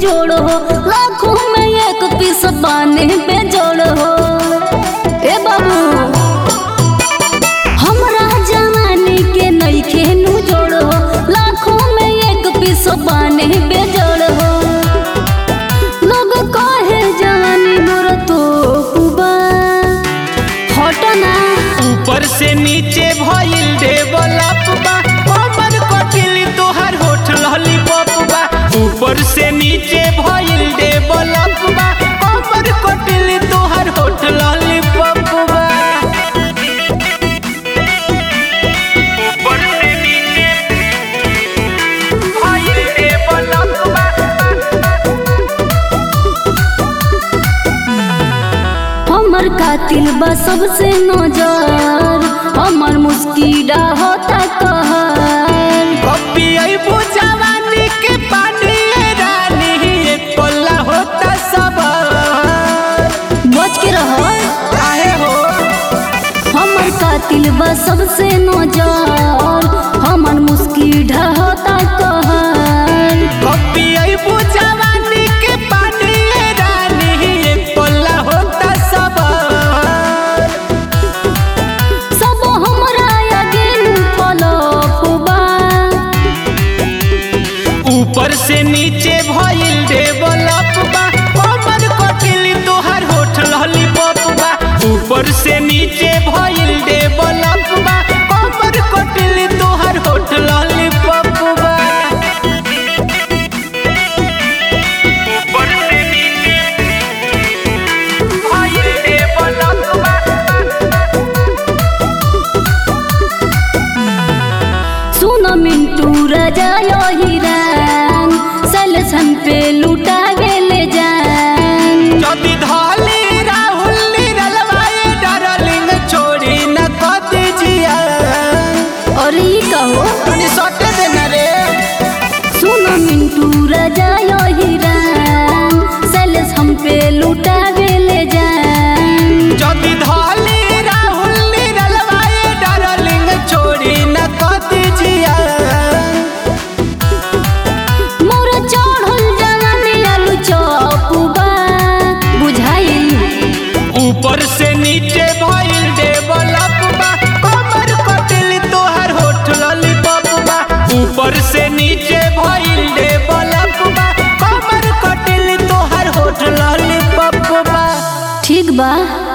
जोड़ हो लाखों में एक पीस बाने पे जोड़ हो ए बाबू हमरा जवानी के नइखे नु जोड़ हो लाखों में एक पीस बाने पे जोड़ हो लोग कहे जवानी मोर तो कुबा हटना ऊपर से नीचे भइल डेवलप बा कमर कटिल तोहर होठ लॉलीपॉप बा ऊपर से नीचे भइल डेवलप बा कमर कटिल तोहर होठ लॉलीपॉप बा ऊपर से नीचे भइल डेवलप बा हमर कातिल बा सबसे नजर हमर मुस्किरा होता कहर कॉपी अइबू जवानी के पानी रानी एक पल्ला होता सब बच के रह काहे हो हमर कातिल बा सबसे नजर हमर मुस्किरा होता कहर कॉपी अइबू जवानी के पानी रानी एक पल्ला होता सब सब हमरा आगे पलपबा ऊपर से नीचे भइल डेवलप बा कमर कटिल तोहर होठ लॉलीपॉप बा ऊपर से नीचे भइल डेवलप बा कमर कटिल तोहर होठ लॉलीपॉप बा ऊपर से नीचे भइल डेवलप बा सुन मिंटू राजा यो हिरान सलसन पे लुटा गेले जान যদি ধলি রাহুল নিরলবাए डार्लिंग छोड़ी न कद जिया और ये कहो तनी सटे देना रे सुन मिंटू राजा यो हिरान सलस हम पे लुटा गेले जान যদি ধলি রাহুল নিরলবাए डार्लिंग छोड़ी न कद जिया मोर चढ़ल जवानी आलू चौपुबा बुझाइल ऊपर से नीचे भइल डेवलप बा कमर कटिल तोहर होठ लॉलीपॉप बा ऊपर से नीचे भइल डेवलप बा कमर कटिल तोहर होठ लॉलीपॉप बा ठीक बा